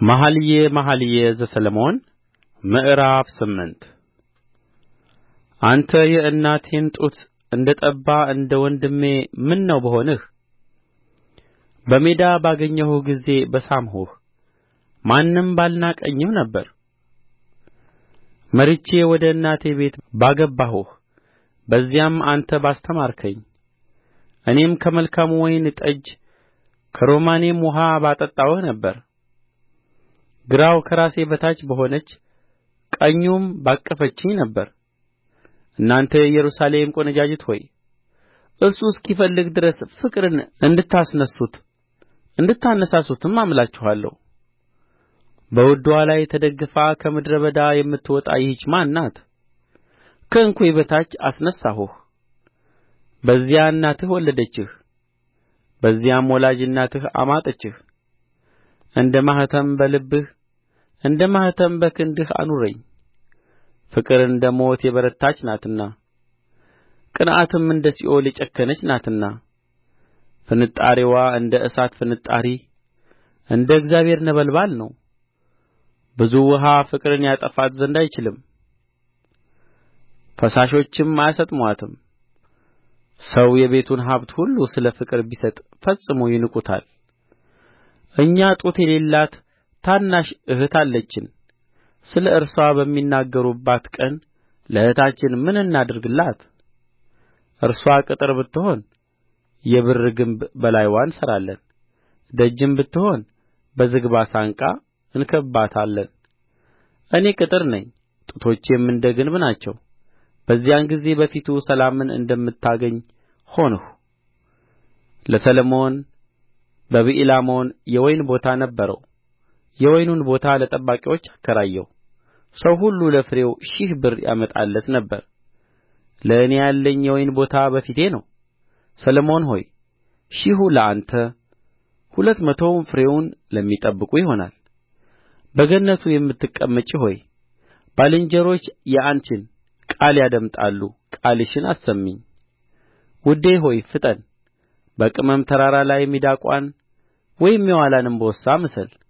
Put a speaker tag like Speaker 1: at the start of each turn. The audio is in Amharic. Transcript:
Speaker 1: መኃልየ መኃልይ ዘሰሎሞን ምዕራፍ ስምንት አንተ የእናቴን ጡት እንደ ጠባ እንደ ወንድሜ ምነው በሆንህ በሜዳ ባገኘሁህ ጊዜ በሳምሁህ ማንም ባልናቀኝም ነበር መርቼ ወደ እናቴ ቤት ባገባሁህ በዚያም አንተ ባስተማርከኝ እኔም ከመልካሙ ወይን ጠጅ ከሮማኔም ውኃ ባጠጣሁህ ነበር ግራው ከራሴ በታች በሆነች ቀኙም ባቀፈችኝ ነበር እናንተ የኢየሩሳሌም ቈነጃጅት ሆይ እርሱ እስኪፈልግ ድረስ ፍቅርን እንድታስነሡት እንድታነሣሡትም አምላችኋለሁ በውድዋ ላይ ተደግፋ ከምድረ በዳ የምትወጣ ይህች ማን ናት ከእንኮይ በታች አስነሣሁህ በዚያ እናትህ ወለደችህ በዚያም ወላጅ እናትህ አማጠችህ እንደ ማኅተም በልብህ እንደ ማኅተም በክንድህ አኑረኝ ፍቅር እንደ ሞት የበረታች ናትና ቅንዓትም እንደ ሲኦል የጨከነች ናትና ፍንጣሪዋ እንደ እሳት ፍንጣሪ እንደ እግዚአብሔር ነበልባል ነው ብዙ ውኃ ፍቅርን ያጠፋት ዘንድ አይችልም ፈሳሾችም አያሰጥሙአትም ሰው የቤቱን ሀብት ሁሉ ስለ ፍቅር ቢሰጥ ፈጽሞ ይንቁታል እኛ ጡት የሌላት ታናሽ እህት አለችን ስለ እርስዋ በሚናገሩባት ቀን ለእኅታችን ምን እናድርግላት እርስዋ ቅጥር ብትሆን የብር ግንብ በላይዋ እንሠራለን ደጅም ብትሆን በዝግባ ሳንቃ እንከብባታለን እኔ ቅጥር ነኝ ጡቶቼም እንደ ግንብ ናቸው በዚያን ጊዜ በፊቱ ሰላምን እንደምታገኝ ሆንሁ ለሰሎሞን በብኤላሞን የወይን ቦታ ነበረው የወይኑን ቦታ ለጠባቂዎች አከራየው ሰው ሁሉ ለፍሬው ሺህ ብር ያመጣለት ነበር ለእኔ ያለኝ የወይን ቦታ በፊቴ ነው ሰሎሞን ሆይ ሺሁ ለአንተ ሁለት መቶውም ፍሬውን ለሚጠብቁ ይሆናል በገነቱ የምትቀመጪ ሆይ ባልንጀሮች የአንቺን ቃል ያደምጣሉ ቃልሽን አሰሚኝ ውዴ ሆይ ፍጠን በቅመም ተራራ ላይ ሚዳቋን ወይም የዋላን እምቦሳ ምሰል